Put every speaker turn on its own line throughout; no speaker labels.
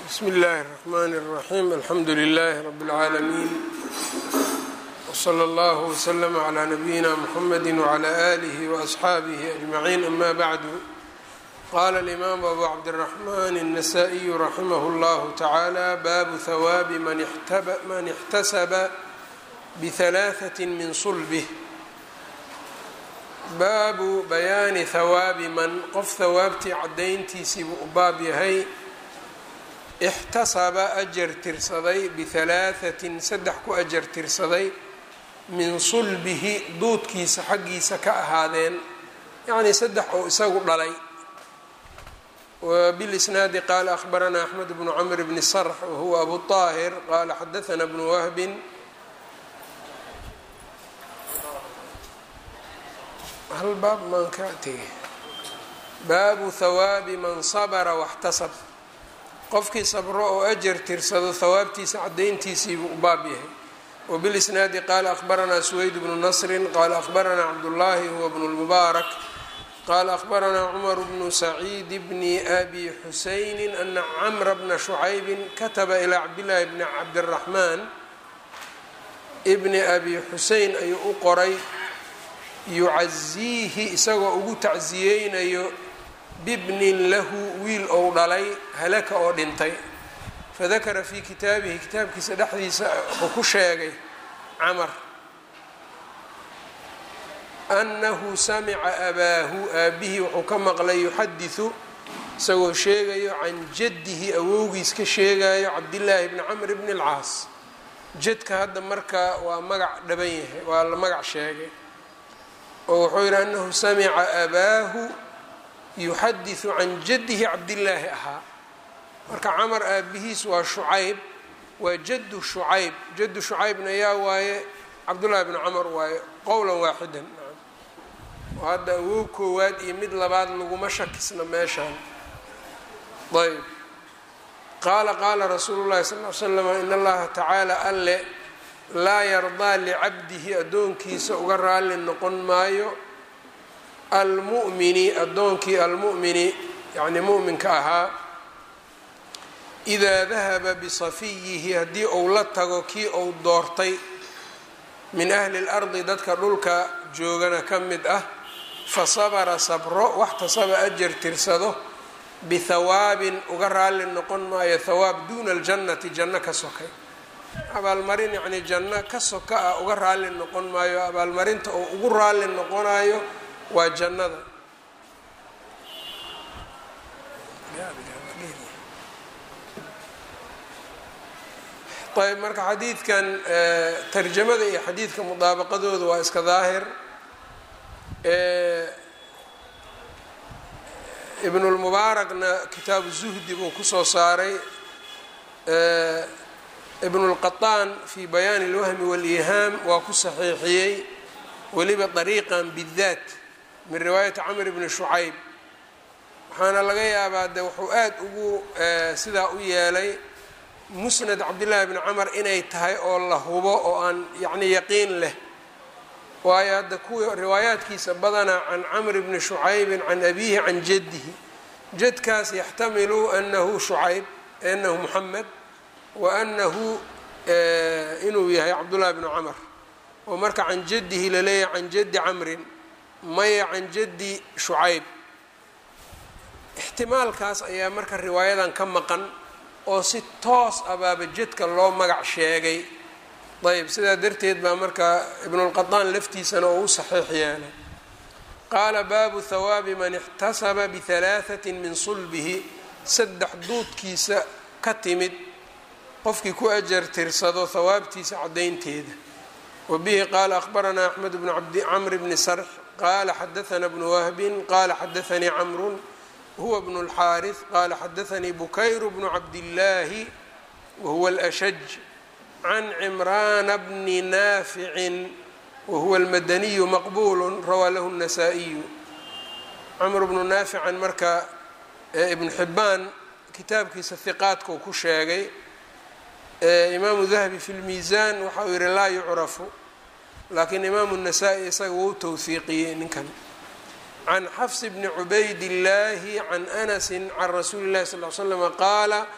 bsm اllahi الرحmn الرaحيم alxamdu لlh رb العaalمين وslى اllه وslm عlى نbyina mحamd وعlى آlih وأصxaabih أجمعين ama bعd qala الإmam أbu cabdالرحmn النsائي raximh اllah taعalى bab hwاab man اxtasba bثaلاثة min صlbه baabu bayaani hawaabi man qof hawaabtii cadayntiisiibuu u baab yahay ixtasaba ajar tirsaday bihalaahatin saddex ku ajar tirsaday min sulbihi duudkiisa xaggiisa ka ahaadeen yacnii saddex oo isagu dhalay wbilisnaadi qaala ahbaranaa axmed bnu camr bni sarx wahuwa abu طaahir qaala xadaثna bnu wahbin hal baab maan ka tegay baabu hawaabi man sabra waxtasab qofkii sabro oo ajar tirsado hawaabtiisa cadayntiisiibuu u baab yahay wbilisnaadi qaala ahbaranaa suweyd bnu nasrin qaala ahbaranaa cabdullaahi huwa bnu lmubaarak qaala ahbaranaa cumar bnu saciid bni abi xusayni ana camra bna shucaybin kataba ilaa cabdillaahi bni cabdiraxmaan bni abi xuseyn ayuu u qoray yucaziihi isagoo ugu tacsiyeynayo bibnin lahu wiil ou dhalay halaka oo dhintay fadakara fii kitaabihi kitaabkiisa dhexdiisa wuxuu ku sheegay camar annahu samica abaahu aabihii wuxuu ka maqlay yuxadisu isagoo sheegayo can jaddihi awowgiis ka sheegayo cabdillaahi bni camr bni alcaas jadka hadda marka waa magac dhaban yahay waa la magac sheegay oo wuxuu yidhi anahu samica abaahu yuxadisu can jaddihi cabdillaahi ahaa marka camar aabihiis waa shucayb waa jaddu shucayb jaddu shucaybna yaa waaye cabdullaahi bni camar waaye qowlan waaxidan oo hadda awow koowaad iyo mid labaad laguma shakisna meeshaan ayb qaala qaala rasuulu llahi sal l slam in allaha tacaala alle laa yardaa licabdihi addoonkiisa uga raalli noqon maayo almu'mini addoonkii almu'mini yacnii mu'minka ahaa idaa dahaba bisafiyihi haddii uu la tago kii uu doortay min ahli lardi dadka dhulka joogana ka mid ah fa sabara sabro waxtasaba ajar tirsado bihawaabin uga raalli noqon maayo hawaab duuna aljannati janno ka sokay abaalmarin yacnii janno ka soka ah uga raalli noqon maayo abaalmarinta oo ugu raalli noqonayo waa jannada ayb marka xadiidkan tarjamada iyo xadiidka mudaabaqadooda waa iska daahir ibnulmubaarakna kitaabu zuhdi buu kusoo saaray ibn اlqaطaan fi bayaani اlwahmi wاlihaam waa ku saxiixiyey weliba طariiqan bidaat min riwaayati camr bni shucayb waxaana laga yaabaa de wuxuu aad ugu sidaa u yeelay musnad cabdillaahi bni camar inay tahay oo la hubo oo aan yani yaqiin leh waayo hadda kuwii riwaayaadkiisa badanaa can camr bni shucaybin can abihi can jaddihi jadkaas yaxtamilu anahu shucayb anahu muxamed waanahu inuu yahay cabdullahi bnu camar oo marka can jaddihi laleeyahay can jaddi camrin maya can jaddi shucayb ixtimaalkaas ayaa marka riwaayadan ka maqan oo si toos abaaba jadka loo magac sheegay ayb sidaa darteed baa marka ibnulqaطaan laftiisana oo u saxiix yeelay qaala baabu hawaabi man ixtasaba bihalaaثati min sulbihi saddex duudkiisa ka timid qofkii ku ajar tirsado hawaabtiisa cadaynteeda wabihi qaala ahbaranaa axmed bnu camr bni sarx qaala xadaثna bnu wahbin qaala xadaثanii camru huwa bnu اlxaariث qaala xadaثanii bukayr bnu cabdillaahi wahuwa اlأshaj can cimraana bni naaficin wahuwa اlmadaniyu maqbulu rawaa lahu الnasaa-iyu camr bnu naafican marka ibnu xibaan kitaabkiisa hiqaadkau ku sheegay imaamu dahabi fi lmiisaan waxa uu yihi laa yucrafu laakiin imaamu الnasaa-i isaga wou towhiiqiyey ninkan can xafs bni cubayd illaahi can anasi can rasuuli اllahi sal l slm qaala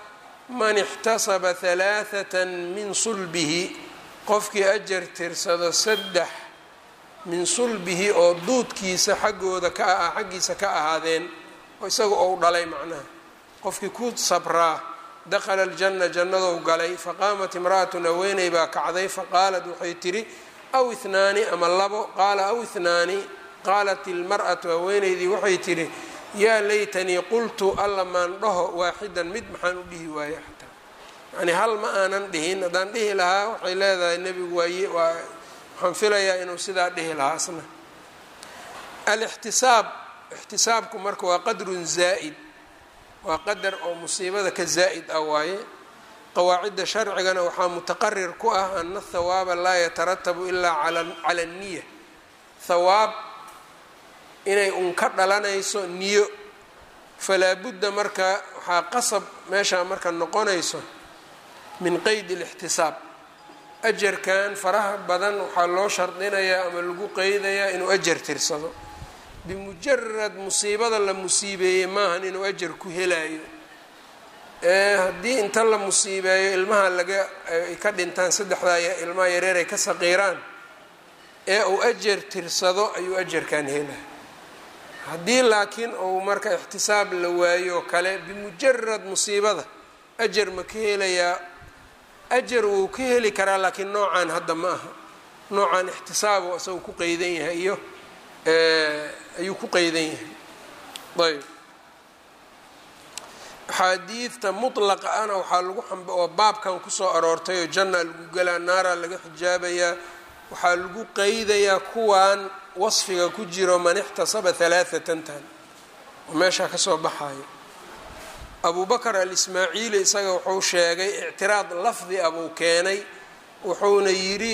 man ixtasaba halaathatan min sulbihi qofkii ajar tirsado saddex min sulbihi oo duudkiisa xaggooda ka ah xaggiisa ka ahaadeen oo isaga ou dhalay macnaha qofkii ku sabraa dakhala aljanna jannadou galay faqaamat imra'atun haweeney baa kacday faqaalat waxay tidhi aw ihnaani ama labo qaala aw ihnaani qaalat ilmar'atu haweeneydii waxay tidhi yaa laytanii qultu alla maan dhaho waaxidan mid maxaan u dhihi waaye xataa yacnii hal ma aanan dhihin haddaan dhihi lahaa waxay leedahay nebigu waaye waa waxaan filayaa inuu sidaa dhihi lahaa asna alixtisaab ixtisaabku marka waa qadrun zaa'id waa qadar oo musiibada ka zaa'id ah waaye qawaacidda sharcigana waxaa mutaqarir ku ah ana athawaaba laa yataratabu ilaa cala anniya thawaab inay un ka dhalanayso niyo falaa budda marka waxaa qasab meeshaa marka noqonayso min qeydi اlاxtisaab ajarkan faraha badan waxaa loo shardinayaa ama lagu qeydayaa inuu ajar tirsado bimujarad musiibada la musiibeeyey maahan inuu ajar ku helaayo haddii inta la musiibeeyo ilmaha laga ay ka dhintaan saddexdaa ilmaha yareer ay ka saqiiraan ee uu ajar tirsado ayuu ajarkan helaya haddii laakiin uu marka ixtisaab la waayo kale bimujarad musiibada ajar ma ka helayaa ajar wuu ka heli karaa laakiin noocaan hadda ma aha noocaan ixtisaabo isagu ku qeydan yahay iyo ayuu ku qeydan yahay ayb axaadiidta mutlaqa ana waxaa lagu oo baabkan kusoo aroortay oo jannaa lagu gelaa naaraa laga xijaabayaa waxaa lagu qeydayaa kuwan wasfiga ku jiro man ixtasaba halaathatan tan oo meeshaa kasoo baxayo abu bakr alismaaciili isaga wuxuu sheegay ictiraad lafdi abuu keenay wuxuuna yidhi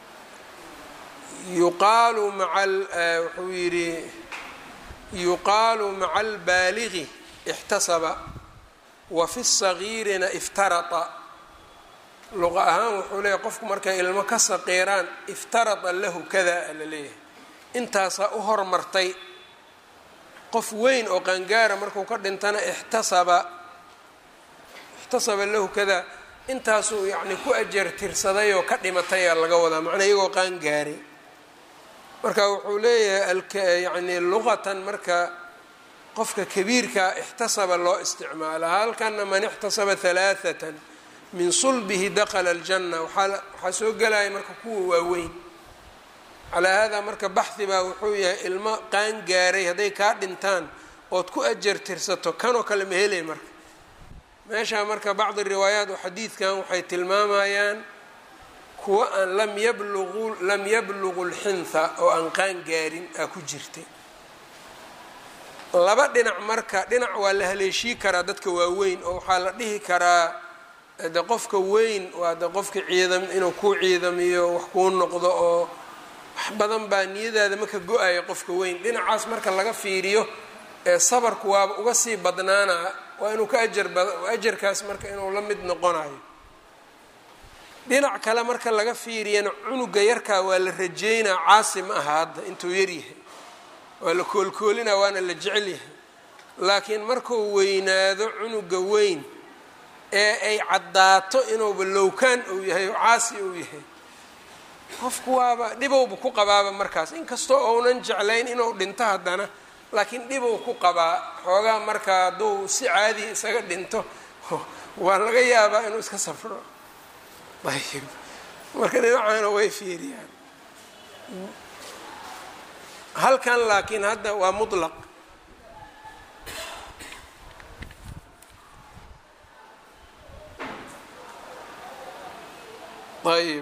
yuqaalu maa wuxuu yidhi yuqaalu maca albaaligi ixtasaba wa fi sagiirina iftarata luqa ahaan wuxuu leeyahy qofku markay ilmo ka saqiiraan iftarata lahu kada la leeyahay intaasaa u hormartay qof weyn oo qaangaara markuu ka dhintana ixtasaba ixtasaba lahu kada intaasuu yacni ku ajar tirsaday oo ka dhimatay aa laga wadaa macnaa iyagoo qaangaaray marka wuxuu leeyahay yani luqatan marka qofka kabiirkaa ixtasaba loo isticmaala halkana man ixtasaba halaathatan min sulbihi dakala aljanna waxaa soo gelaya marka kuwa waaweyn calaa haadaa marka baxhi baa wuxuu yahay ilmo qaan gaaray hadday kaa dhintaan ood ku ajar tirsato kanoo kale ma helay marka meeshaa marka bacdi riwaayaat oo xadiidkan waxay tilmaamayaan kuwa aan lam yabluqu lam yabluqu lxintha oo aan qaan gaarin aa ku jirtay laba dhinac marka dhinac waa la haleeshii karaa dadka waaweyn oo waxaa la dhihi karaa de qofka weyn waa de qofka ciidam inuu kuu ciidamiyo wax kuu noqdo oo wax badan baa niyadaada maka go-aya qofka weyn dhinacaas marka laga fiiriyo ee sabarku waaba uga sii badnaanaa waa inuu ka ajar bad ajarkaas marka inuu la mid noqonayo dhinac kale marka laga fiiriyana cunuga yarkaa waa la rajeynaa caasi ma aha hadda intuu yaryahay waa la koolkoolinaa waana la jecel yahay laakiin markuu weynaado cunuga weyn ee ay caddaato inuuba lowkaan uu yahay oo caasi uu yahay qofku waaba dhibowba ku qabaaba markaas inkastoo ounan jeclayn inuu dhinto haddana laakiin dhibow ku qabaa xoogaa marka hadduu si caadiya isaga dhinto waa laga yaabaa inuu iska safro ayb marka dhinacaana way fiiriyaan halkan laakiin hadda waa mutlaq ayb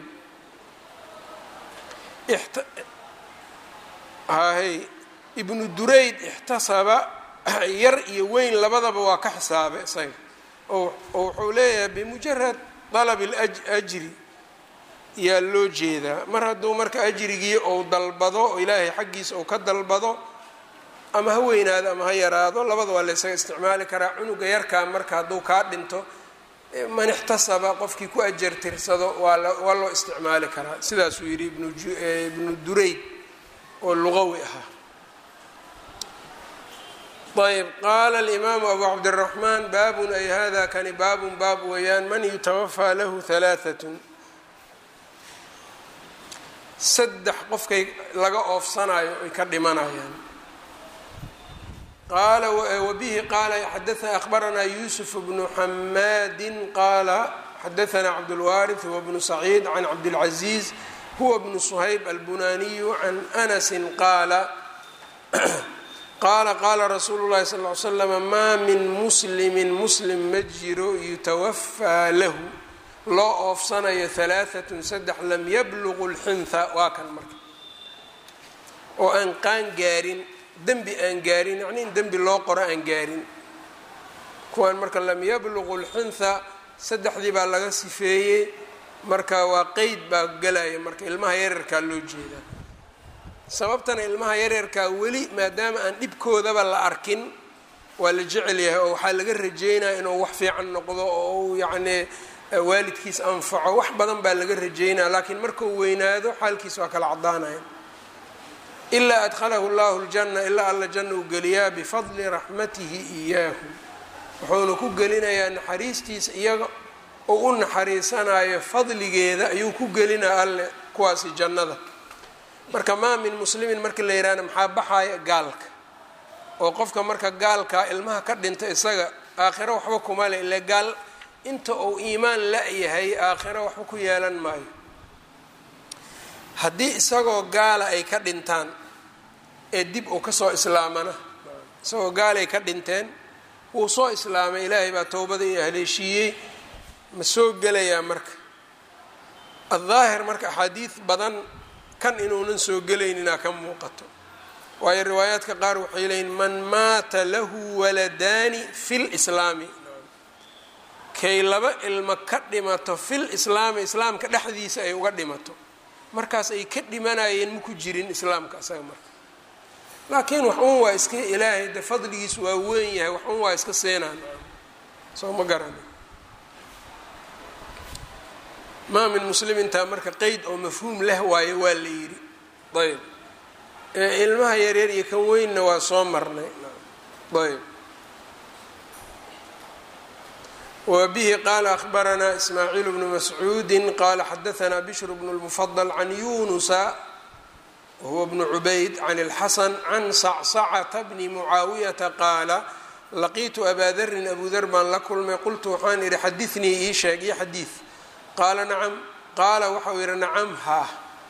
hay ibnu durayd ixtasaba yar iyo weyn labadaba waa ka xisaabay isaga oo wuxuu leeyahay bimujarad dalab اlajri yaa loo jeedaa mar hadduu marka ajrigii ou dalbado oo ilaahay xaggiisa uu ka dalbado ama ha weynaado ama ha yaraado labada waa la ysaga isticmaali karaa cunuga yarkaa marka hadduu kaa dhinto man ixtasaba qofkii ku ajar tirsado waa waa loo isticmaali karaa sidaasuu yidhi ibnu durayd oo luqawi ahaa ayb qaala alimaamu abu cabdiraxmaan baabun ay hada kani baabun baab weeyaan man yutawafaa lahu halaaatun saddex qofkay laga oofsanayo ay ka dhimanayaan qaala wabihi qaala xadaana akhbaranaa yuusuf bnu xamaadin qaala xadaanaa cabdulwaariث huwa bnu saciid can cabdilcaziiz huwa bnu suhayb albunaniyu can anasi qaala qaala qaala rasuulu llahi sal ly slama maa min muslimin muslim ma jiro yutawafaa lahu loo oofsanayo halaaatun saddex lam yabluqu lxintha waa kan marka oo aan qaan gaarin dembi aan gaarin yacni in dembi loo qoro aan gaarin kuwaan marka lam yabluqu lxintha saddexdii baa laga sifeeyey marka waa qeyd baa gelaya marka ilmaha yaryarkaa loo jeedaa sababtana ilmaha yaryarkaa weli maadaama aan dhibkoodaba la arkin waa la jecel yahay oo waxaa laga rajeynaya inuu wax fiican noqdo oo uu yacnii waalidkiis anfaco wax badan baa laga rajeynaya laakiin markuu weynaado xaalkiis waa kala caddaanaya ilaa adkhalahu llahu ljanna ilaa alla janna uu geliyaa bifadli raxmatihi iyaahu wuxuuna ku gelinayaa naxariistiisa iyaga oo u naxariisanayo fadligeeda ayuu ku gelinaya alle kuwaasi jannada marka maa min muslimin marka la yihahna maxaa baxaya gaalka oo qofka marka gaalkaa ilmaha ka dhinta isaga aakhiro waxba kuma le ile gaal inta uu iimaan la-yahay aakhiro waxba ku yeelan maayo haddii isagoo gaala ay ka dhintaan ee dib uu kasoo islaamana isagoo gaalay ka dhinteen wuu soo islaamay ilaahay baa towbada iyo haleeshiiyey ma soo gelayaa marka addaahir marka axaadiid badan kan inuunan soo gelayninaa ka muuqato waayo riwaayaadka qaar waxay leeyiin man maata lahu waladaani fi lislaami kay laba ilmo ka dhimato fil islaami islaamka dhexdiisa ay uga dhimato markaas ay ka dhimanayeen maku jirin islaamka isaga marka laakiin wax un waa iska ilaahay de fadligiis waa weyn yahay wax un waa iska seenaan soo ma garani maa min muslimintaa marka qeyd oo mafhuum leh waayo waa la yidhi ayb ilmaha yaryar iyo kan weynna waa soo marnay ayb wbihi qala akhbaranaa ismaaciil bnu mascuudi qala xadaanaa bishr bnu lmufadl can yunusa wahuwa bnu cubayd can اlxasan can sacsacata bni mucaawiyata qaala laqiitu abaa darin abu dar baan la kulmay qultu waxaan idhi xadiثnii ii sheeg iyo xadiiث qaala nacam qaala waxau yihi nacam haa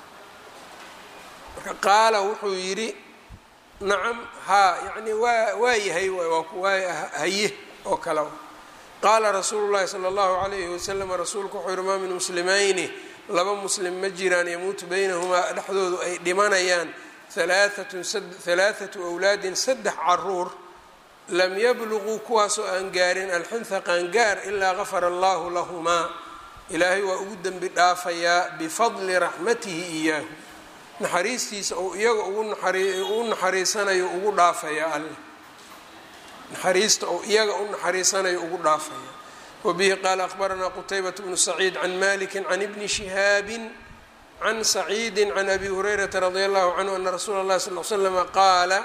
marka qaala wuxuu yidhi nacam haa yani waa waa yahay waa haye oo kale qaala rasuulu llahi sala allahu calayhi wasalam rasuulku wuxuu yihi maa min muslimayni laba muslim ma jiraan yamuutu baynahumaa dhexdoodu ay dhimanayaan halaathatu awlaadin saddex caruur lam yabluquu kuwaasoo aan gaarin alxintha qaangaar ilaa gafara allahu lahumaa ilaahay waa ugu dembi dhaafayaa bifadli raxmatihi iyaahu naxariistiisa ou iyaga ugu naxariisanayo ugu dhaafaya alleh naxariista ou iyaga u naxariisanayo ugu dhaafaya wabihi qaala akhbaranaa qutaybat bnu saciid can maliki can ibni shihaabi can saciidi can abi hurayrata radi allahu canhu ana rasuula اllahi sal l slama qaala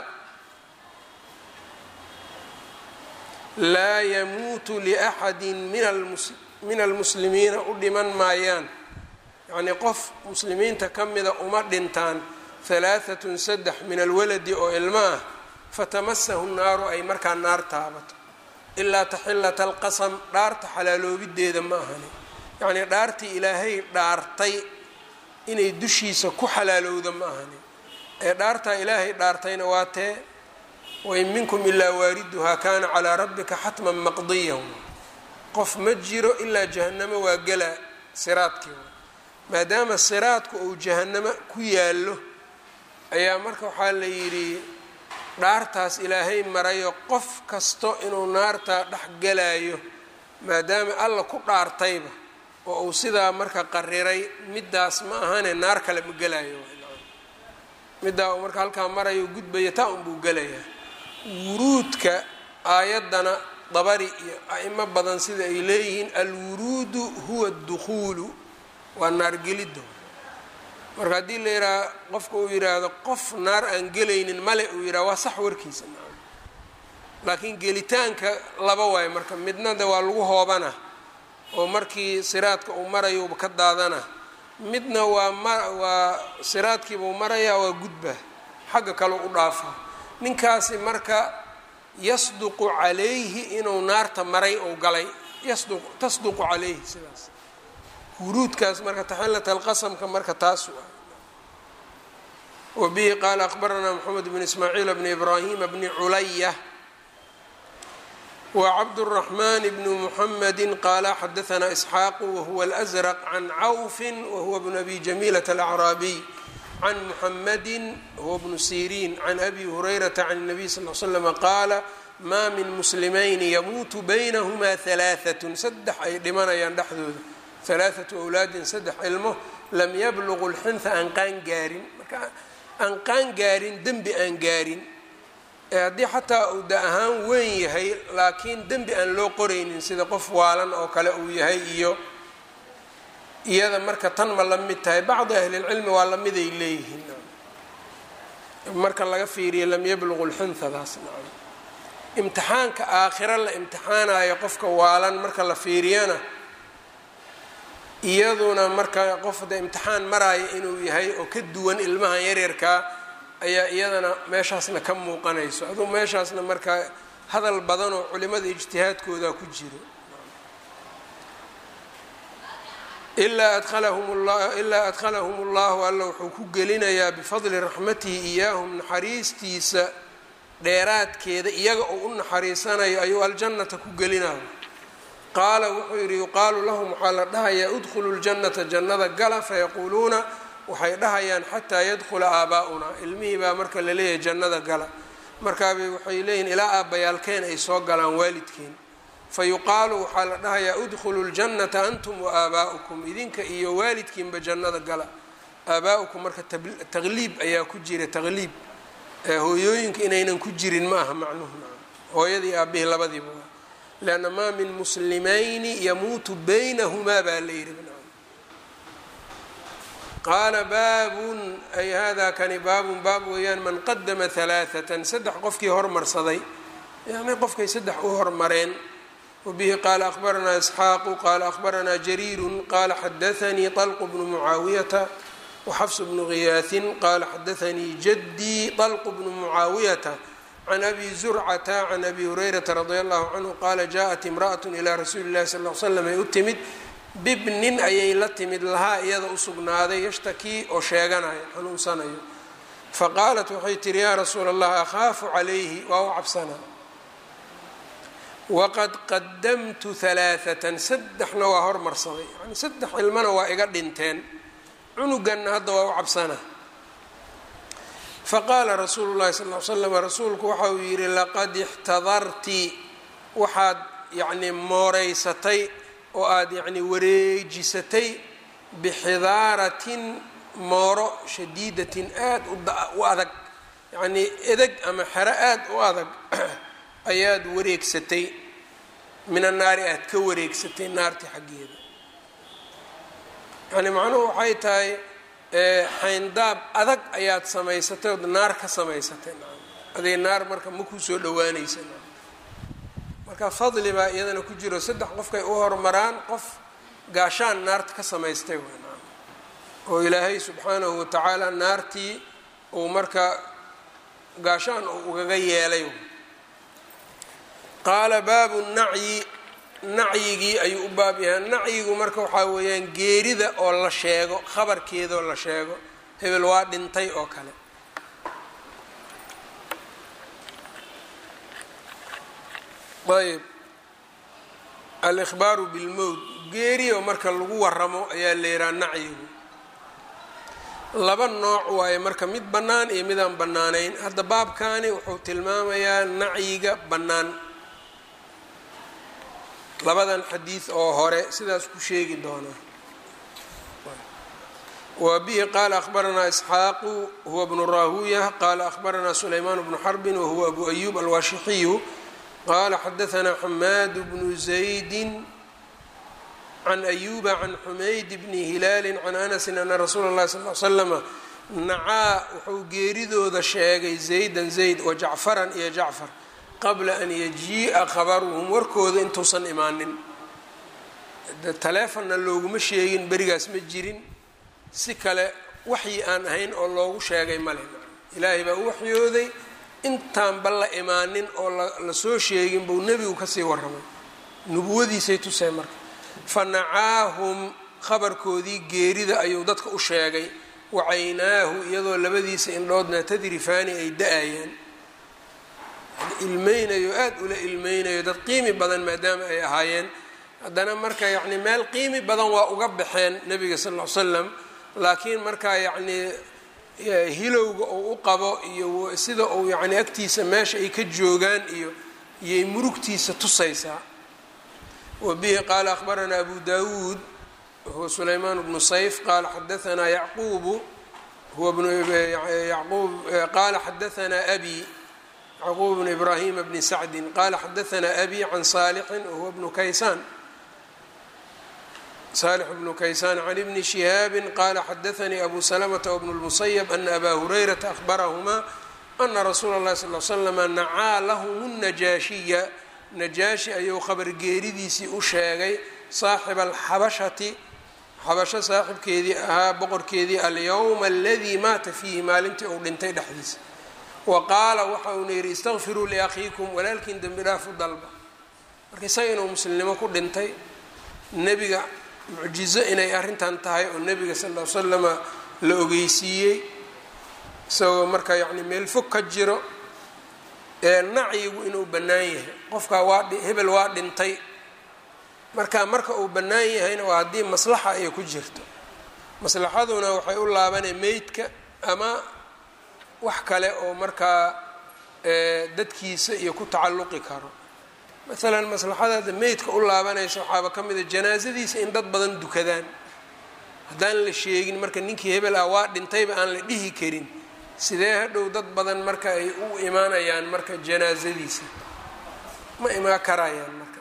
laa yamuutu liaxadi min almuslimiina u dhiman maayaan yacnii qof muslimiinta ka mida uma dhintaan halaahatun saddex min alwaladi oo ilmo ah fatamasahu naaru ay markaa naar taabato ilaa taxillata alqasam dhaarta xalaaloobideeda ma ahani yacnii dhaartii ilaahay dhaartay inay dushiisa ku xalaalowda ma ahani ee dhaartaa ilaahay dhaartayna waa tee wain minkum ilaa waariduhaa kaana calaa rabbika xatman maqdiyan qof ma jiro ilaa jahannamo waa gelaa siraadkii maadaama siraadku uu jahannamo ku yaallo ayaa marka waxaa la yidhi dhaartaas ilaahay marayo qof kasto inuu naartaa dhex galayo maadaama alla ku dhaartayba oo uu sidaa marka qariray middaas ma ahane naar kale ma gelayo middaa uu marka halkaa marayo gudbaya taa unbuu gelayaa wuruudka aayaddana dabari iyo a'imo badan sida ay leeyihiin alwuruudu huwa adukhuulu waa naargelidda marka haddii la yidhaaha qofka uu yidhaahdo qof naar aan gelaynin male uu yidhaha waa sax warkiisa laakiin gelitaanka laba waayo marka midna de waa lagu hoobana oo markii siraadka uu marayuuba ka daadana midna waa ma waa siraadkiibuu marayaa waa gudba xagga kale u dhaafa ninkaasi marka yasduqu calayhi inuu naarta maray ou galay yasduq tasduqu calayhi sidaas huruudkaas marka taxillat alqasamka marka taas wa bihi qaala akbaranaa moxamed bn ismaaciil bni ibraahima bni culaya wcabdالرaحman bn mحamedi qaala xadaثna isxaaqu wahuwa اlأزrq can cawfi wahuwa bn abi jamilaة الأcraabiy can muxamadi huwa bnu sirin can abi hurayrata can الnabiy sal ly slm qaala ma min muslimayni yamuutu baynahma ثalaaثaة saddex ay dhimanayaan dhexdooda ثalaaثaةu أwlaadin saddex ilmo lam yablugu اlxinha aan qaan gaarin marka aan qaan gaarin dembi aan gaarin haddii xataa uu da ahaan weyn yahay laakiin dembi aan loo qoraynin sida qof waalan oo kale uu yahay iyo iyada marka tan ma la mid tahay bacdi ahlilcilmi waa lamiday leeyihiin marka laga fiiriyo lam yabluqu lxinhadaas nacam imtixaanka aakhiro la imtixaanayo qofka waalan marka la fiiriyana iyaduna marka qof de imtixaan maraayo inuu yahay oo ka duwan ilmahan yaryarkaa ayaa iyadana meeshaasna ka muuqanayso aduu meeshaasna markaa hadal badan oo culimada ijtihaadkooda ku jiro ilaa adalahum la ilaa adkhalahum ullahu alla wuxuu ku gelinayaa bifadli raxmatihi iyaahum naxariistiisa dheeraadkeeda iyaga oo u naxariisanayo ayuu aljannata ku gelinayo qaala wuxuu yidhi yuqaalu lahum waxaa la dhahayaa udkhulu ljannata jannada gala fayaquuluuna waxay dhahayaan xataa yadkhula aabaa-unaa ilmihii baa marka la leeyahay jannada gala markaabay waxay leeyihin ilaa aabbayaalkeen ay soo galaan waalidkeen fa yuqaalu waxaa la dhahayaa udkhulu ljannata antum wa aabaa'ukum idinka iyo waalidkiinba jannada gala aabaa-ukum marka taqliib ayaa ku jira taqliib hooyooyinka inaynan ku jirin ma aha macnuhu hooyadii aabihii labadiiba leanna maa min muslimayni yamuutu baynahumaa baa la yidhi qaala baabun ay hada kani baabun baab weeyaan man qadama halaaثatan saddex qofkii hormarsaday yani qofkay saddex u hormareen wabihi qaala akhbaranaa isxaaqu qaala akhbaranaa jariiru qaala xadaanii طalqu bnu mucaawiyata waxafs bnu giyaahin qaala xadaanii jadii طalqu bnu mucaawiyata can abi zurcata can abi hurayrata radi allahu canhu qaala jaءat imraأaة ilى rasuuli اllahi sal l slam ay u timid bibnin ayay la timid lahaa iyada u sugnaaday yashtakii oo sheeganayo xanuunsanayo faqaalat waxay tihi yaa rasuula allah akhaafu calayhi waa u cabsanaa waqad qadamtu halaaثatan saddexna waa hormarsaday yani saddex ilmana waa iga dhinteen cunuganna hadda waa u cabsanaa faqaala rasuulu llahi sal l slam rasuulku waxa uu yidhi laqad ixtadarti waxaad yacni mooreysatay oo aada yacni wareejisatay bixidaaratin mooro shadiidatin aada u adag yacnii edeg ama xero aada u adag ayaad wareegsatay min annaari aad ka wareegsatay naarti xaggeeda yani macnuhu waxay tahay xayndaab adag ayaad samaysatay ood naar ka samaysatay aday naar marka ma kuu soo dhawaanaysa marka fadli baa iyadana ku jiro saddex qofkay u hormaraan qof gaashaan naarta ka samaystay oo ilaahay subxaanahu watacaala naartii uu marka gaashaan uu ugaga yeelay qaala baabu nacyi nacyigii ayuu u baab yahay nacyigu marka waxaa weeyaan geerida oo la sheego khabarkeedaoo la sheego hebel waa dhintay oo kale ayb alikhbaaru bilmowt geeriyo marka lagu waramo ayaa la yihaha nacyigu laba nooc waaye marka mid bannaan iyo midaan bannaanayn hadda baabkani wuxuu tilmaamayaa nacyiga bannaan labadan xadiid oo hore sidaas ku sheegi doonaa wa bihi qaala akhbaranaa isxaaqu huwa bnu raahuya qaala akhbaranaa sulaymaan bnu xarbin wahuwa abu ayub alwaashixiyu qala xadaثna xamaad bnu زaydi can ayuba can xumayd bni hilaali can anasi ana rasuula اlahi sal l slama nacaa wuxuu geeridooda sheegay zaydan zayd wa jacfaran iyo jacfar qabla an yajii'a khabaruhum warkooda intuusan imaanin taleefonna looguma sheegin berigaas ma jirin si kale waxyi aan ahayn oo loogu sheegay male ilaahay baa u waxyooday intaanba la imaanin oo lasoo sheegin buu nebigu kasii warramay nubuwadiisay tuseen marka fa nacaahum khabarkoodii geerida ayuu dadka u sheegay wacaynaahu iyadoo labadiisa indhoodna tadrifaani ay da-ayaan ilmeynayo aada ula ilmeynayo dad qiimi badan maadaama ay ahaayeen haddana marka yacni meel qiimi badan waa uga baxeen nebiga sal ll ly slam laakiin markaa yacnii hilowga uu u qabo iyo sida uu yacni agtiisa meesha ay ka joogaan iyo iyay murugtiisa tusaysaa wa bihi qaala akhbaranaa abu dawuud huwa sulaymaan bnu sayf qaala xadaanaa yacquubu huwa bnu yacquub qaala xadaanaa abi yacquub bnu ibraahima bni sacdin qaala xadaanaa abi can saalixin wahuwa bnu kaysaan salix bnu kaysaan can ibni shihaabi qaala xadaanii abu salamata wbnu lmusayab ana abaa hurayrata ahbarahumaa ana rasuula اllahi sal l slama nacaa lahum najaashiya najaashi ayuu khabargeeridiisii u sheegay saaxiba alxabashati xabasho saaxibkeedii ahaa boqorkeedii alyowma aladii maata fiihi maalintii uu dhintay dhexdiisa wa qaala waxa uuna yidhi istaqfiruu liakhiikum walaalkiin dembi dhaafu dalba marka isaga inuu muslimnimo ku dhintay nebiga mucjizo inay arrintan tahay oo nebiga sal ll ly slama la ogeysiiyey isagoo marka yacni meel fog ka jiro ee nacyigu inuu bannaan yahay qofkaa waa hebel waa dhintay marka marka uu bannaan yahayna waa haddii maslaxa ay ku jirto maslaxaduna waxay u laabanay meydka ama wax kale oo markaa dadkiisa iyo ku tacalluqi karo maalan maslaxadaada meydka u laabanaysa waxaaba ka mida janaasadiisa in dad badan dukadaan haddaan la sheegin marka ninkii hebel ah waa dhintayba aan la dhihi karin sidee hadhow dad badan marka ay u imaanayaan marka janaasadiisa ma imaan karayaan marka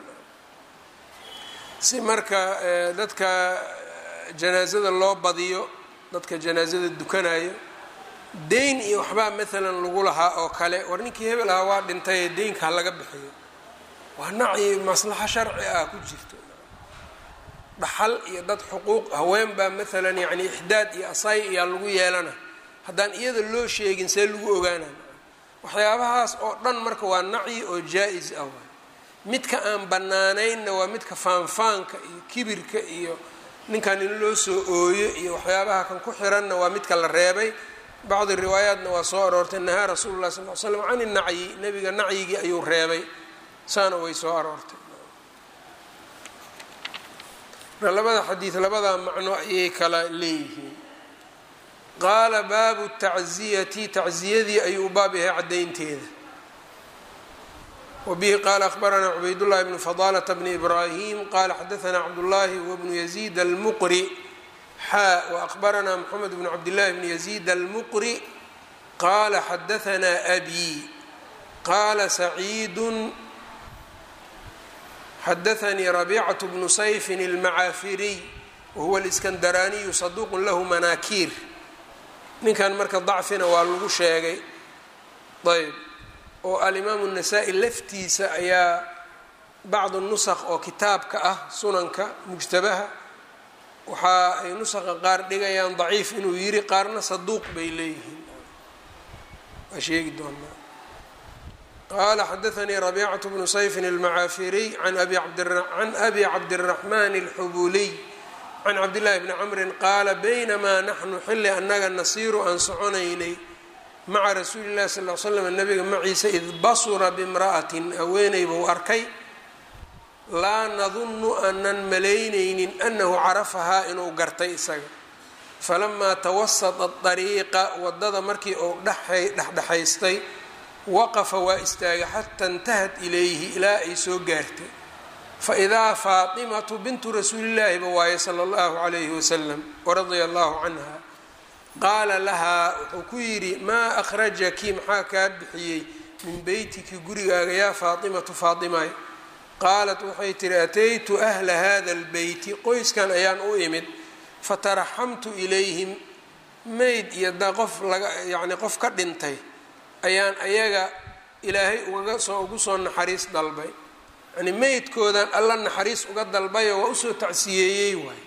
si marka dadka janaasada loo badiyo dadka janaasada dukanayo deyn iyo waxbaa maalan lagu lahaa oo kale war ninkii hebel ah waa dhintay deynka ha laga bixiyo waa nacyi maslaxo sharci ah ku jirto dhaxal iyo dad xuquuq haween baa maalan yacni ixdaad iyo asay iyaa lagu yeelana haddaan iyada loo sheegin see lagu ogaana waxyaabahaas oo dhan marka waa nacyi oo jaa-is ah waay midka aan bannaanaynna waa midka faanfaanka iyo kibirka iyo ninkan in loo soo ooyo iyo waxyaabaha kan ku xiranna waa midka la reebay bacdi riwaayaatna waa soo aroortay nahaa rasuulu llahi sal l slam can inacyi nebiga nacyigii ayuu reebay saana way soo aroortay labada xadiid labada macno ayay kala leeyihiin qaala baabu tacziyati tacziyadii ayuu baab yahay caddaynteeda wbihi qaala akhbaranaa cubaydullahi bnu fadaalata bni ibraahim qaala xadaanaa cabdullaahi wbnu yaziid almuqri xaa waأkhbaranaa moxamed bnu cabdillahi bni yaziid almuqri qaala xadaanaa abi qaala saciidu xadaanii rabiicaة bnu sayfin اlmacaafiriy wahuwa اliskandaraaniyu saduuq lahu manaakiir ninkan marka dacfina waa lagu sheegay ayb oo alimaamu الnasaa-i laftiisa ayaa bacdu nusakh oo kitaabka ah sunanka mujtabaha waxa ay nusakha qaar dhigayaan daciif inuu yiri qaarna saduuq bay leeyihiin waa sheegi doonaa qaala xadaanii rabiicaة bnu sayfin اlmacaafiriy can abi cabdالraxman اlxubuliy can cabdillahi bni camrin qaala baynamaa naxnu xilli annaga nasiiru aan soconaynay maca rasuuli llahi sal l slam nabiga maciisa id basura bimra'atin haweeney buu arkay laa nadunnu aanan malaynaynin annahu carafahaa inuu gartay isaga falamaa tawasata dariiqa waddada markii uu dhexdhexaystay waqafa waa istaagay xata intahat ilayhi ilaa ay soo gaartay faidaa faatimatu bintu rasuulillaahiba waaye sala allahu calayhi wasalam waradia allahu canha qaala lahaa wuxuu ku yidhi maa akhrajaki maxaa kaa bixiyey min beytiki gurigaaga yaa faatimatu faatimay qaalat waxay tihi ataytu ahla hada albeyti qoyskan ayaan u imid fataraxamtu ilayhim mayd iyo da qof laga yacni qof ka dhintay ayaan ayaga ilaahay ugaga soo ugu soo naxariis dalbay yani meydkoodan alla naxariis uga dalbayo waa usoo tacsiyeeyey waay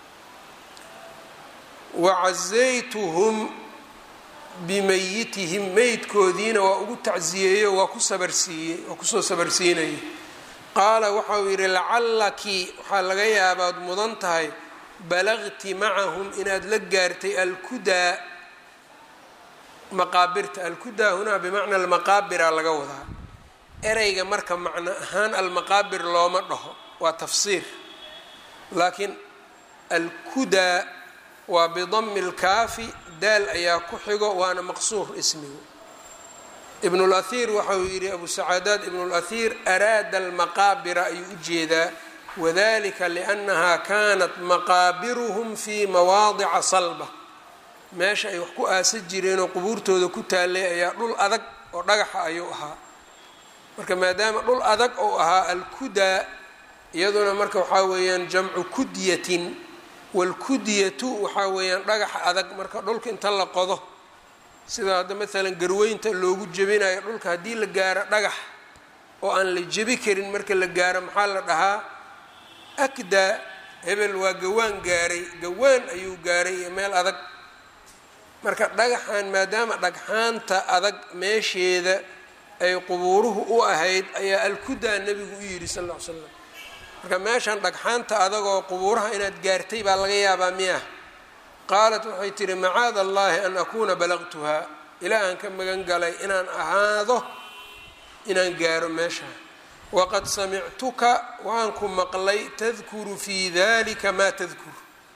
wacazaytuhum bimayitihim meydkoodiina waa ugu tacsiyeeyo waa ku sabarsiiyey waa kusoo sabarsiinayay qaala waxa uu yidhi lacallaki waxaa laga yaabaad mudan tahay balagti macahum inaad la gaartay alkudaa maqaabirta alkudaa hunaa bimacna almaqaabira laga wadaa ereyga marka macno ahaan almaqaabir looma dhaho waa tafsiir laakiin alkudaa waa bidami lkaafi daal ayaa ku xigo waana maqsuur ismigu ibn اlأhiir waxa uu yidhi abu sacaadaad ibn اlأhiir araada almaqaabira ayuu u jeedaa wadalika liأnnaha kanat maqaabiruhum fii mawaadica salba meesha ay wax ku aasa jireenoo qubuurtooda ku taalay ayaa dhul adag oo dhagaxa ayuu ahaa marka maadaama dhul adag ou ahaa alkudaa iyaduna marka waxaa weeyaan jamcu kudyatin wاlkudyatu waxaa weeyaan dhagaxa adag marka dhulka inta la qodo sida hadda maalan garweynta loogu jebinayo dhulka haddii la gaaro dhagax oo aan la jebi karin marka la gaaro maxaa la dhahaa akdaa hebel waa gawaan gaaray gawaan ayuu gaaray iyo meel adag marka dhagaxan maadaama dhagxaanta adag meesheeda ay qubuuruhu u ahayd ayaa alkudaa nebigu u yidhi sal ll ly slam marka meeshan dhagxaanta adagoo qubuuraha inaad gaartay baa laga yaabaa miyah qaalat waxay tihi macaada allahi an akuuna balaqtuhaa ilaahan ka magan galay inaan ahaado inaan gaaro meeshaa waqad samictuka waan ku maqlay tadkuru fii dalika maa tadkur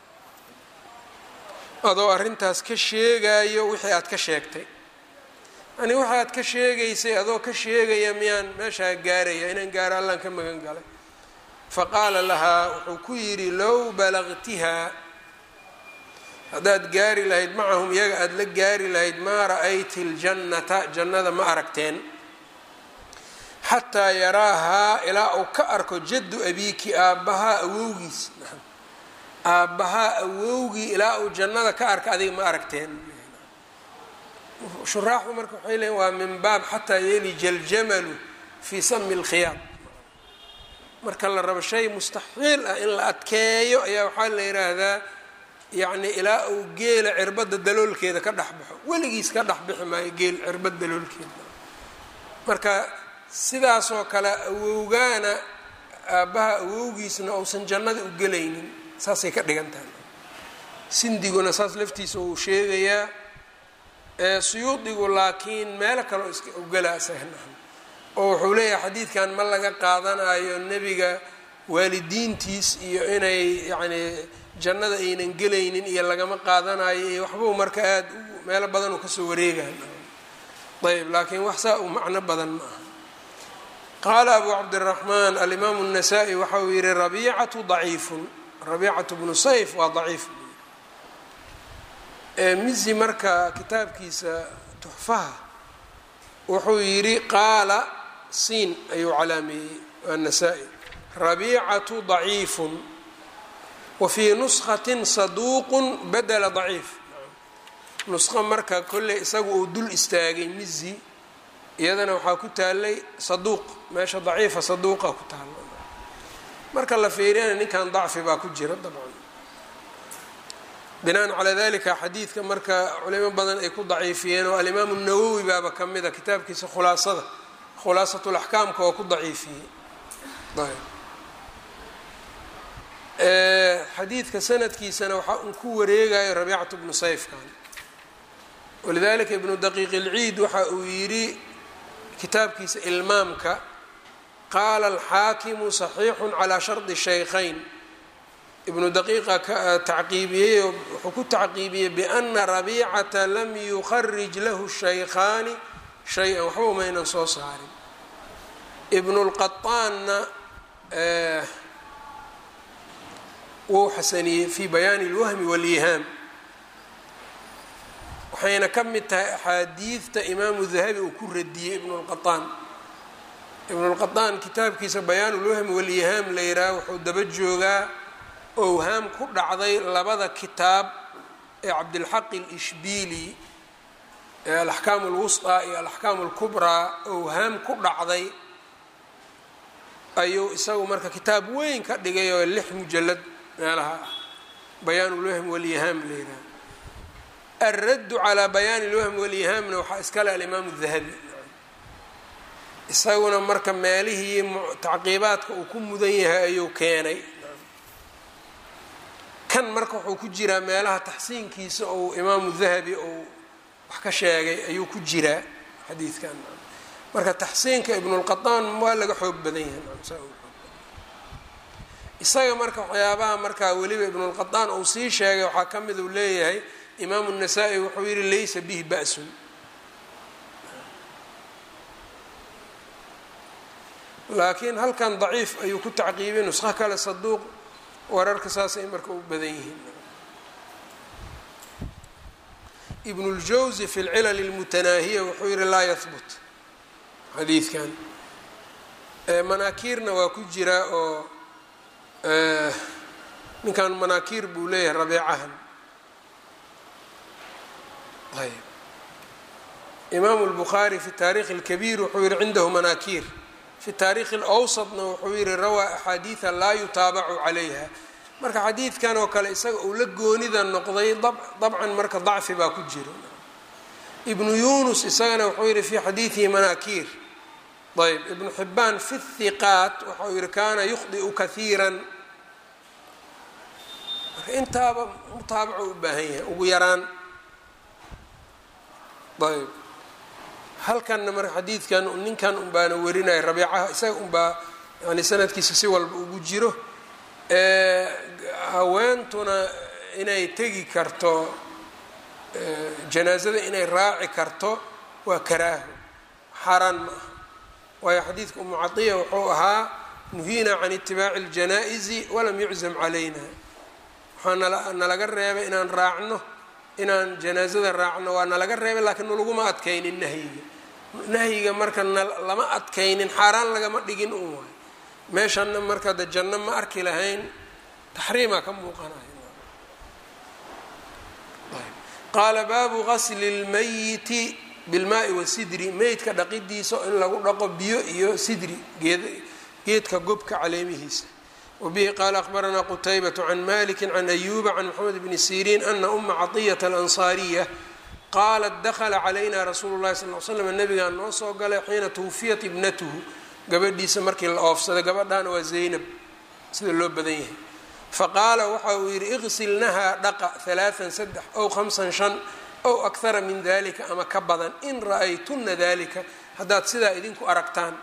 adoo arrintaas ka sheegayo wixii aad ka sheegtay yani waxa aad ka sheegaysay adoo ka sheegaya miyaan meeshaa gaaraya inaan gaaro allaan ka magan galay faqaala lahaa wuxuu ku yidhi low balaqtihaa haddaad gaari lahayd macahum iyaga aada la gaari lahayd maa ra'ayti ljannata jannada ma aragteen xataa yaraahaa ilaa uu ka arko jaddu abiiki aabbahaa awowgiis aabbahaa awowgii ilaa uu jannada ka arka adiga ma aragteen shuraaxdu marka waxay leeyiin waa min baab xataa yelija aljamalu fii sami lkhiyaad marka la rabo shay mustaxiil ah in la adkeeyo ayaa waxaa la yidhaahdaa yacni ilaa uu geela cirbadda daloolkeeda ka dhex baxo weligiis ka dhex bixi maayo geel cirbad daloolkeeda marka sidaasoo kale awowgaana aabbaha awowgiisna uusan jannada u gelaynin saasay ka dhigan tahay sindiguna saas laftiisa uu sheegayaa suyuudigu laakiin meelo kaleo iska ugelaa sahnahan oo wuxuu leeyahay xadiidkan ma laga qaadanayo nebiga waalidiintiis iyo inay yacnii jannada aynan gelaynin iyo lagama qaadanayo iyo waxbuu marka aada u meelo badan uu kasoo wareegayo ayb laakiin wax saa u macno badan ma aha qaala abu cabdiraxmaan alimaamu الnasaa-i waxa uu yihi rabiicatu daciifun rabiicatu bnu sayf waa daciif mizi marka kitaabkiisa tuxfaha wuxuu yidhi qaala siin ayuu calaameeyey waa nasaa-i rabiicatu daciifun wa fii nuskatin saduuqun badela daciif nusqo marka kolley isagu uu dul istaagay mizi iyadana waxaa ku taalay saduuq meesha daciifa saduuqa ku taala marka la fiiriyana ninkan dacfi baa ku jira dabcan binaan calaa dalika xadiidka marka culimo badan ay ku daciifiyeen oo alimaamu nawowi baaba ka mid a kitaabkiisa khulaasada khulaasat laxkaamka oo ku daciifiyey xadiidka sanadkiisana waxaa un ku wareegayo rabiicatu bnu sayfkan walidalika ibnu daqiiq ilciid waxa uu yidhi kitaabkiisa ilmaamka qaala alxaakimu saxiixu calaa shardi shaykhayn ibnu daqiiqa ka tacqiibiyey wuxuu ku tacqiibiyey biana rabiicata lam yukharij lahu shaykhaani shay-an waxba umaynan soo saarin ibnu lqaطaanna wuu xasaniyey fi bayaani اlwahmi wاlyihaam waxayna ka mid tahay axaadiidta imaamu dahabi uu ku radiyey ibnu lqaطaan ibnu lqaطaan kitaabkiisa bayaan ulwahmi wاlyihaam la yidhaha wuxuu daba joogaa owhaam ku dhacday labada kitaab ee cabdilxaq alishbiili ee alaxkaamu alwusطaa iyo alaxkaamu alkubraa owhaam ku dhacday ayuu isagu marka kitaab weyn ka dhigay oo lix mujalad meelaha ah bayaan ulwahm walyihaam layidhaha alraddu calaa bayaani lwahm walyihaamna waxaa iskale alimaamu dahabi isaguna marka meelihii tacqiibaadka uu ku mudan yahay ayuu keenay kan marka wuxuu ku jiraa meelaha taxsiinkiisa ou imaamu dahabi ou wax ka sheegay ayuu ku jiraa xadiidkan marka taxsiinka ibnulqataan waa laga xoog badan yahay isaga marka waxyaabaha markaa weliba ibnulqataan uu sii sheegay waxaa ka mid uu leeyahay imaamu nasaa-i wuxuu yihi laysa bihi ba-sun laakiin halkan daciif ayuu ku tacqiibiyay nusqo kale saduuq wararka saasay marka u badan yihiin ibn اljawzi fi lcilal اlmutanaahiya wuxuu yihi laa yahbut xadiidkan manaakiirna waa ku jiraa oo ninkan manaakiir buu leeyahay rabeecahan ayb imaamu اlbukhaari fi taarikh اlkabiir wuxuu yihi cindahu manaakiir fi taarikhi اlawsadna wuxuu yihi rawaa axaadiida laa yutaabacu calayha marka xadiidkan oo kale isaga uu la goonida noqday dabcan marka dacfi baa ku jiro ibnu yunus isagana wuxuu yihi fi xadiidihi manaakiir ayb ibnu xibaan fi hiqaat waxau yihi kaana yukhdiu kahiiran marka intaaba mutaabaco u baahan yahay ugu yaraan ayb halkanna marka xadiidkan ninkan unbaana warinaya rabiicaha isaga unbaa yani sanadkiisa si walba ugu jiro haweentuna inay tegi karto janaasada inay raaci karto waa karaaho xaaraan ma aha waayo xadiidka umu cadiya wuxuu ahaa nuhiina can itibaaci اljanaa'izi walam yuczam calayna waxaa nalaga reebay inaan raacno inaan janaasada raacno waa nalaga reebay laakiin nalaguma adkaynin nahyiga nahyiga marka lama adkaynin xaaraan lagama dhigin un waay meeshanna marka de janno ma arki lahayn taxriimaa ka muuqanaya qaala baabu gasli اlmayiti bilmaai wasidri meydka dhaqidiisa in lagu dhaqo biyo iyo sidri geedka gobka caleemihiisa wabihi qaala akhbaranaa qutaybat can maliki can ayuba can moxamed bni siriin ana uma caطiyata alansaariya qaalat dakla calayna rasuulu llahi sal l slam nabigaa noo soo galay xiina twfiyat ibnatuhu gabadhiisa markii la oofsaday gabadhaana waa zaynab sida loo badan yahay faqaala waxa uu yidhi iqsilnahaa dhaqa halaaan saddex ow hamsan shan ow akhara min dalika ama ka badan in ra-aytuna dalika haddaad sidaa idinku aragtaan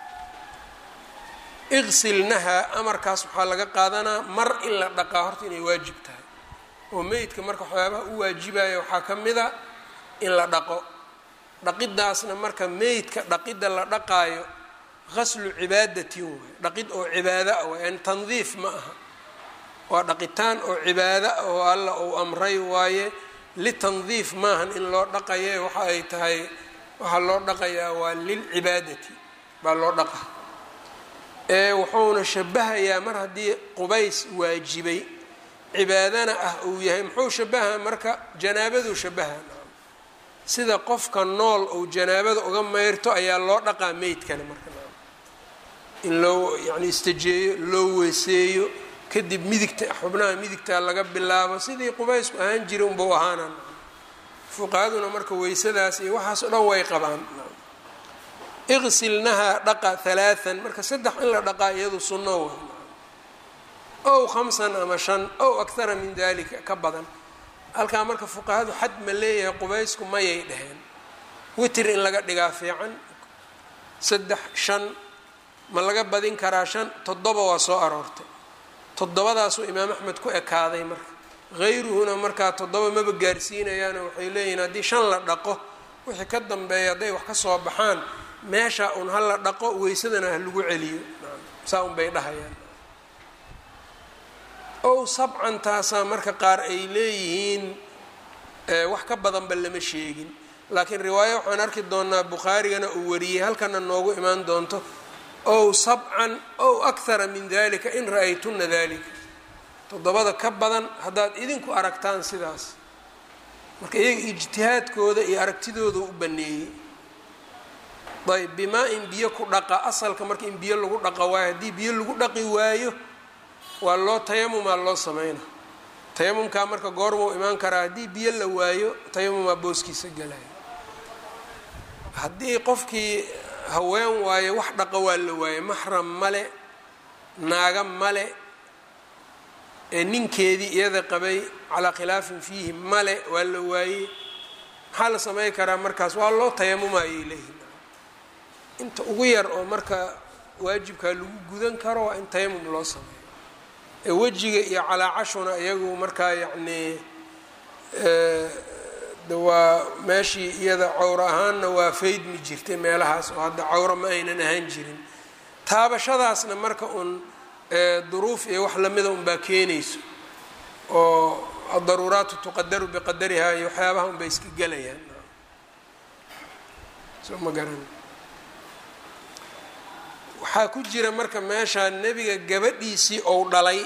iqsilnahaa amarkaas waxaa laga qaadanaa mar in la dhaqaa horta inay waajib tahay oo meydka marka waxyaabaha u waajibaya waxaa ka mida in la dhaqo dhaqidaasna marka meydka dhaqidda la dhaqaayo gaslu cibaadatin waay dhaqid oo cibaado ah waay yani tandiif ma aha waa dhaqitaan oo cibaado ah oo alla uu amray waaye litandiif maahan in loo dhaqaye waxa ay tahay waxaa loo dhaqayaa waa lilcibaadati baa loo dhaqa ee wuxuuna shabahayaa mar haddii qubays waajibay cibaadana ah uu yahay muxuu shabaha marka janaabaduu shabaha sida qofka nool ou janaabada uga mayrto ayaa loo dhaqaa meydkana marka in loo yani istajeeyo loo weeseeyo kadib midigta xubnaha midigta laga bilaabo sidii qubaysku ahaan jiray unbau ahaana fuqahaduna marka weysadaas iyo waxaas o dhan way qabaan iqsilnahaa dhaqa halaaan marka saddex in la dhaqaa iyadu sunno wa ow khamsan ama shan ow akhara min dalika ka badan halkaa marka fuqahadu xad ma leeyahay qubaysku mayay dheheen witr in laga dhigaa fiican saddex shan ma laga badin karaa shan toddoba waa soo aroortay toddobadaasuu imaam axmed ku ekaaday marka hayruhuna markaa toddoba maba gaarsiinayaano waxay leeyihiin haddii shan la dhaqo wixii ka dambeeya hadday wax ka soo baxaan meesha un ha la dhaqo weysadana ha lagu celiyo saa un bay dhahayaan ow sabcan taasaa marka qaar ay leeyihiin wax ka badanba lama sheegin laakiin riwaayo waxaan arki doonaa bukhaarigana uu wariyey halkana noogu imaan doonto ow sabcan ow akhara min dalika in ra-aytuna dalika toddobada ka badan haddaad idinku aragtaan sidaas marka iyaga ijtihaadkooda iyo aragtidooda u baneeyey ayb bimaa in biyo ku dhaqa asalka marka in biyo lagu dhaqa waayo haddii biyo lagu dhaqi waayo waa loo tayamumaa loo sameyna tayamumkaa marka goormuu imaan karaa haddii biyo la waayo tayamumaa booskiisa galaya haddii qofkii haween waayo wax dhaqa waa la waaye maxram male naaga male ee ninkeedii iyada qabay calaa khilaafin fiihi male waa la waayey maxaa la samey karaa markaas waa loo tayamuma ayay leeyihin inta ugu yar oo marka waajibkaa lagu gudan karo waa in tayamum loo sameeyo ee wejiga iyo calaacashuna iyagu markaa yacnii waa meeshii iyada cawro ahaanna waa faydmi jirtay meelahaas oo hadda cawro ma aynan ahaan jirin taabashadaasna marka uun duruuf iyo wax lamida unbaa keenayso oo adaruuraatu tuqadaru biqadarihaa iyo waxyaabaha unbay iska gelayaan soo ma garan waxaa ku jira marka meeshaa nebiga gabadhiisii ou dhalay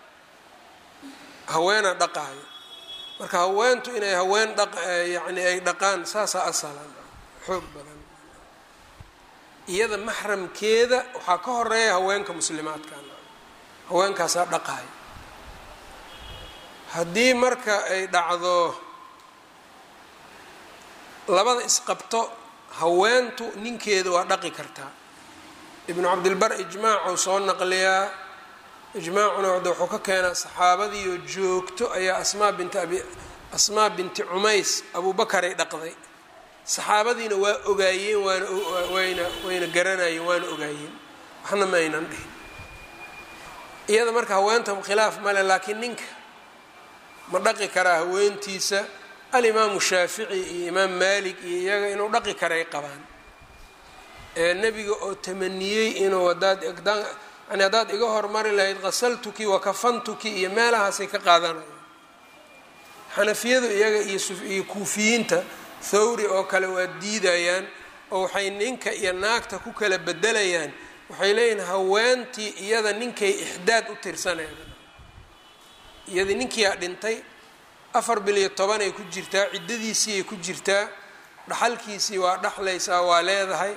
haweena dhaqaayo marka haweentu inay haween dhaq yacni ay dhaqaan saasaa asalan xoog badan iyada maxramkeeda waxaa ka horeeya haweenka muslimaadka haweenkaasaa dhaqaayo haddii marka ay dhacdo labada isqabto haweentu ninkeeda waa dhaqi kartaa ibnu cabdilbar ijmaacuu soo naqliyaa ijmaacuna wada wuxuu ka keenaa saxaabadiioo joogto ayaa asmaa binti abi asmaa binti cumays abubakaray dhaqday saxaabadiina waa ogaayeen waana wayna wayna garanayeen waana ogaayeen waxna ma aynan dhihin iyada marka haweenta khilaaf male laakiin ninka ma dhaqi karaa haweentiisa alimaamu shaafici iyo imaam maalik iyo iyaga inuu dhaqi karay qabaan ee nebiga oo tamaniyey inuu hadaad yani haddaad iga hormari lahayd qasaltuki wa kafantuki iyo meelahaasay ka qaadanayaan xanafiyadu iyaga iyo kuufiyiinta thawri oo kale waa diidayaan oo waxay ninka iyo naagta ku kala bedelayaan waxay leeyihin haweentii iyada ninkay ixdaad u tirsanayda iyadii ninkiiaa dhintay afar bil iyo toban ay ku jirtaa ciddadiisiiay ku jirtaa dhaxalkiisii waa dhaxlaysaa waa leedahay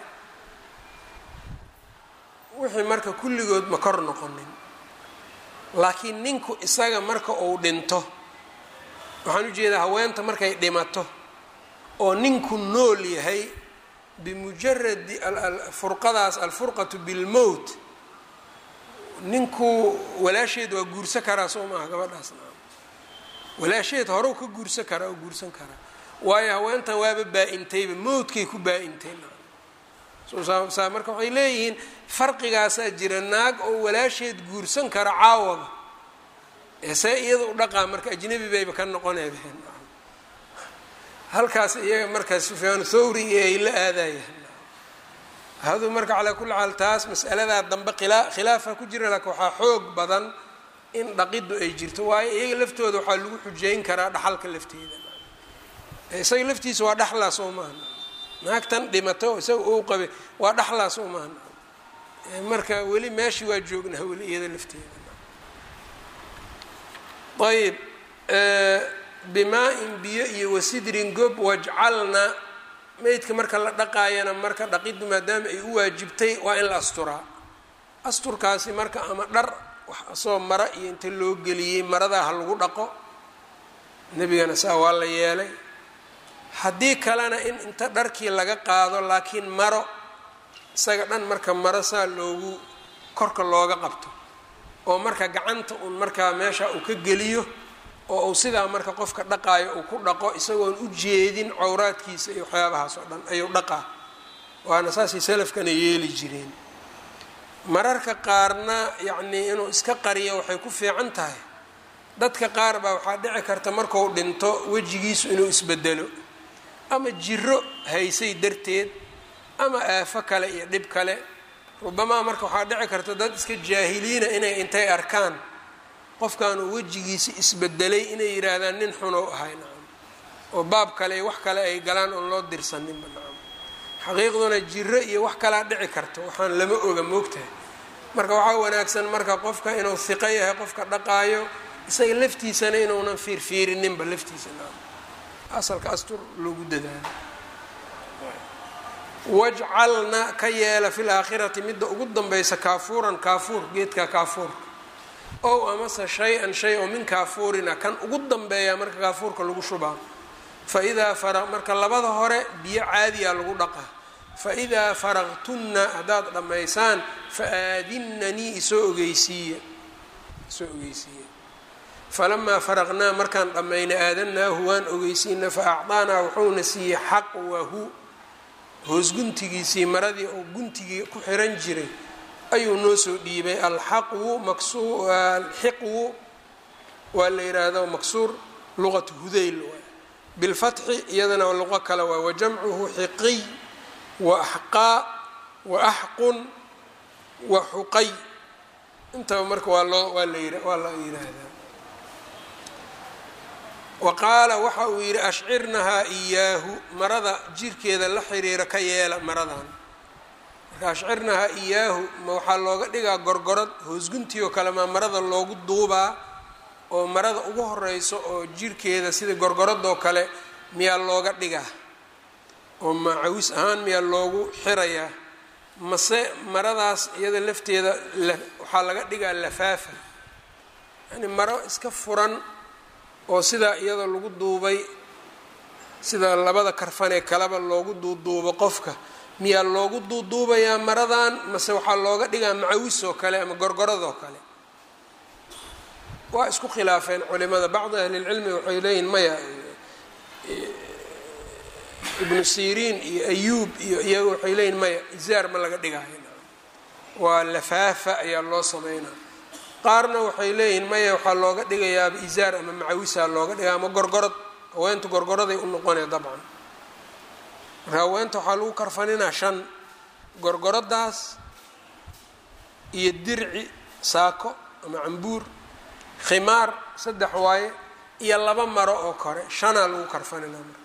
wixii marka kulligood ma kor noqonin laakiin ninku isaga marka uu dhinto waxaan ujeedaa haweenta markay dhimato oo ninku nool yahay bimujaradi furqadaas alfurqatu bilmowt ninku walaasheed waa guursan karaa soo maaha gabadhaasna walaasheed horew ka guursan karaa oo guursan karaa waayo haweentan waaba baa-intayba mowdkay ku baa-intay saa marka waxay leeyihiin farqigaasaa jira naag oo walaasheed guursan kara caawaba ee see iyada u dhaqaa marka ajnabi bayba ka noqoneedeen halkaas iyaga markaa sufyaan thawri iyo ay la aadayaan hadu marka calaa kulli xaal taas mas'aladaa dambe khilaa khilaafa ku jira laakiin waxaa xoog badan in dhaqiddu ay jirto waayo iyaga laftooda waxaa lagu xujeyn karaa dhaxalka lafteeda isaga laftiisa waa dhaxlaa soo maaha naagtan dhimato isaga uu qabay waa dhaxlaa soo maaha marka weli meeshii waa joognaa weli iyada lafteeda ayb bimaa-in biyo iyo wasidrin gob wajcalna meydka marka la dhaqaayana marka dhaqiddu maadaama ay u waajibtay waa in la asturaa asturkaasi marka ama dhar wax asoo mara iyo inta loo geliyey maradaa ha lagu dhaqo nebigana saa waa la yeelay haddii kalena in inta dharkii laga qaado laakiin maro isaga dhan marka maro saa loogu korka looga qabto oo marka gacanta uun markaa meesha uu ka geliyo oo uu sidaa marka qofka dhaqaayo uu ku dhaqo isagoon u jeedin cawraadkiisa iyo waxyaabahaas oo dhan ayuu dhaqaa waana saasay salafkana yeeli jireen mararka qaarna yacnii inuu iska qariyo waxay ku fiican tahay dadka qaar baa waxaa dhici karta marku dhinto wejigiisu inuu isbedelo ama jiro haysay darteed ama aafo kale iyo dhib kale rubamaa marka waxaa dhici karta dad iska jaahiliina inay intay arkaan qofkaanuu wejigiisi isbedelay inay yidhaahdaan nin xunow ahay nacam oo baab kale wax kale ay galaan oon loo dirsaninba nacam xaqiiqduna jiro iyo wax kalaa dhici karto waxaan lama oga moogtahay marka waxaa wanaagsan marka qofka inuu hiqo yahay qofka dhaqaayo isaga laftiisana inuunan fiirfiirininba laftiisa nacam asalka astur loogu dadaalo wajcalna ka yeela fi laakhirati midda ugu danbaysa kaafuuran kaafuur geedka kaafuurka ow amase shay-an shay oo min kaafuurina kan ugu danbeeya marka kaafuurka lagu shubaa fa idaa fara marka labada hore biyo caadiya lagu dhaqaa fa idaa faraqtunna haddaad dhammaysaan fa aadinnanii isoo ogeysiiya isoo ogeysiiya falamaa faraqnaa markaan dhammaynay aadanaahu waan ogeysiina fa acdaanaa wuxuuna siiyey xaqwahu hoos guntigiisii maradii oo guntigii ku xiran jiray ayuu noo soo dhiibay alxaqwu maksu alxiqwu waa la yidhaahdo maksuur luqatu hudayl waay bilfatxi iyadana luqo kale waay wajamcuhu xiqiy wa axqaa wa axqun wa xuqay intaba marka waa loo waa la waa la yidhaahdaa wa qaala waxa uu yidhi ashcirnahaa iyaahu marada jirkeeda la xiriira ka yeela maradan marka ashcirnahaa iyaahu ma waxaa looga dhigaa gorgorad hoosguntii oo kale maa marada loogu duubaa oo marada ugu horeyso oo jirkeeda sida gorgoradoo kale miyaa looga dhigaa oo macawis ahaan miyaa loogu xirayaa mase maradaas iyada lafteeda waxaa laga dhigaa lafaafa yani maro iska furan oo sidaa iyada lagu duubay sida labada karfanee kaleba loogu duuduubo qofka miyaa loogu duuduubayaa maradan mase waxaa looga dhigaa macawis oo kale ama gorgoradoo kale waa isku khilaafeen culimada bacdi ahlilcilmi waxay leeyihin maya ibnu siriin iyo ayuub iyo iyaga waxay leeyihin maya izaar ma laga dhigaayo waa lafaafa ayaa loo sameynaa qaarna waxay leeyihiin maya waxaa looga dhigayaaba izaar ama macawisaa looga dhigaa ama gorgorad haweentu gorgoraday u noqonaya dabcan marka haweenta waxaa lagu karfaninaa shan gorgoradaas iyo dirci saako ama cambuur khimaar saddex waaye iyo laba maro oo kore shanaa lagu karfaninaa marka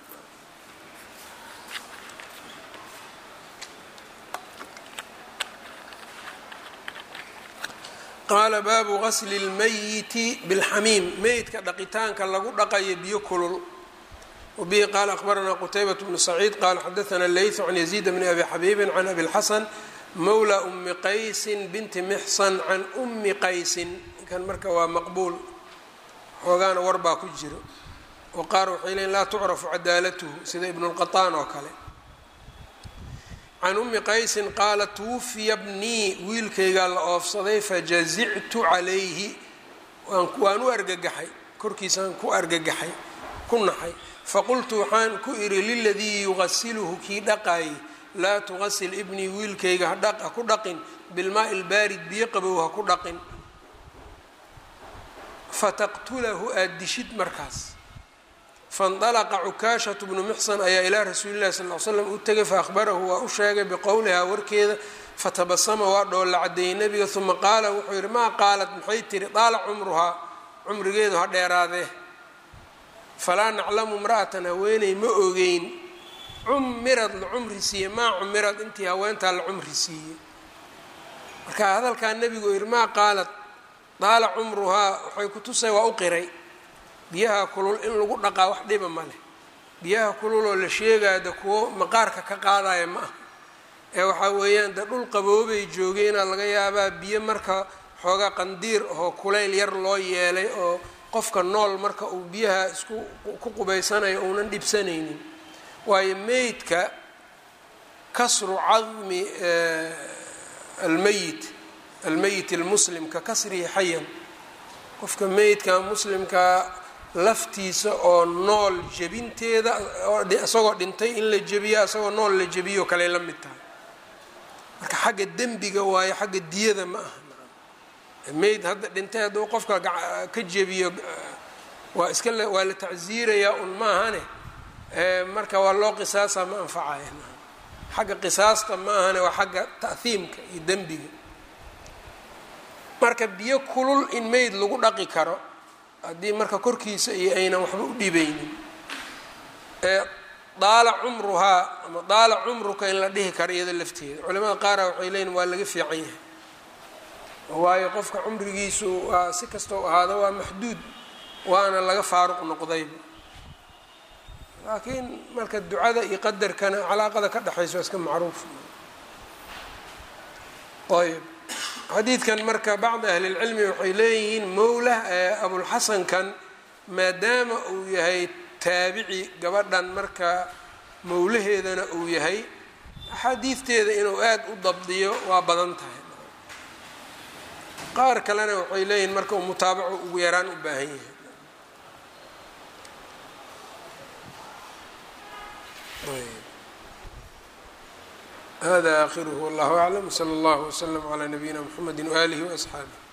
qaala baabu gasli اlmayiti biاlxamiim meydka dhaqitaanka lagu dhaqayo biyo kulul wabihi qaala akhbaranaa qutaybat bnu saciid qaala xadaana leytu can yaziid bni abi xabiibin can abi اlxasan mawla umi qaysin binti mixsan can umi qaysin ninkan marka waa maqbuul xoogaana warbaa ku jiro oo qaar waxay leeyiin laa tucrafu cadaalatuhu sida ibnu lqaطaan oo kale can umi qaysin qaala twufiya bnii wiilkaygaa la oofsaday fajazictu calayhi waan u argagaxay korkiisaan ku argagaxay ku naxay faqultu waxaan ku idhi liladii yugasiluhu kii dhaqaayay laa tugasil ibnii wiilkayga ha ku dhaqin bilmaai lbaarid biyo qabow ha ku dhaqin fataqtulahu aada dishid markaas faاndalaqa cukaashatu bnu muxsan ayaa ilaa rasuuli llahi sal l slam u tegay faahbarahu waa u sheegay biqowlihaa warkeeda fatabasama waa dhoolla cadeeyey nebiga uma qaala wuxuu yidhi maa qaalat maxay tiri daala cumruhaa cumrigeedu ha dheeraadee falaa naclamu imra'atan haweeney ma ogeyn cumirad la cumri siiye maa cumirad intii haweentaa la cumri siiyey marka hadalkaa nebigu yidhi maa qaalat daala cumruhaa waxay ku tusay waa u qiray biyaha kulul in lagu dhaqaa wax dhiba ma leh biyaha kulul oo la sheegaya de kuwo maqaarka ka qaadaya ma ah ee waxaa weeyaan de dhul qaboobay joogeenaa laga yaabaa biyo marka xoogaa qandiir oo kulayl yar loo yeelay oo qofka nool marka uu biyaha isku ku qubaysanayo uunan dhibsanaynin waayo meydka kasru cadmi almeyit almeyit almuslim ka kasrihi xayan qofka meydka muslimka laftiisa oo nool jebinteeda isagoo dhintay in la jebiyo isagoo nool la jebiyo kale la mid tahay marka xagga dembiga waayo xagga diyada ma aha meyd hadda dhintay hadduu qofka ka jebiyo waa iska waa la tacsiirayaa un maahane marka waa loo qisaasa ma anfacaya xagga qisaasta ma ahane waa xagga ta'hiimka iyo dembiga marka biyo kulul in meyd lagu dhaqi karo haddii marka korkiisa iyo aynan waxba u dhibaynin daala cumruhaa ama daala cumruka in la dhihi karo iyada lafteeda culamada qaara waxay leeyiin waa laga fiican yahay waayo qofka cumrigiisu waa si kastoo ahaado waa maxduud waana laga faaruq noqdayba laakiin marka ducada iyo qadarkana calaaqada ka dhexaysa waa iska macruuf ayb xadiidkan marka bacdi ahli lcilmi waxay leeyihiin mowlah ee abulxasankan maadaama uu yahay taabici gabadhan marka mowlaheedana uu yahay axaadiidteeda inuu aada u dabdiyo waa badan tahay qaar kalena waxay leeyihiin marka uu mutaabaco ugu yaraan u baahan yahay hada akhiruhu wallahu aclam wsala allahu wslm calaa nabiyina mxamedi waaalihi waasxaabih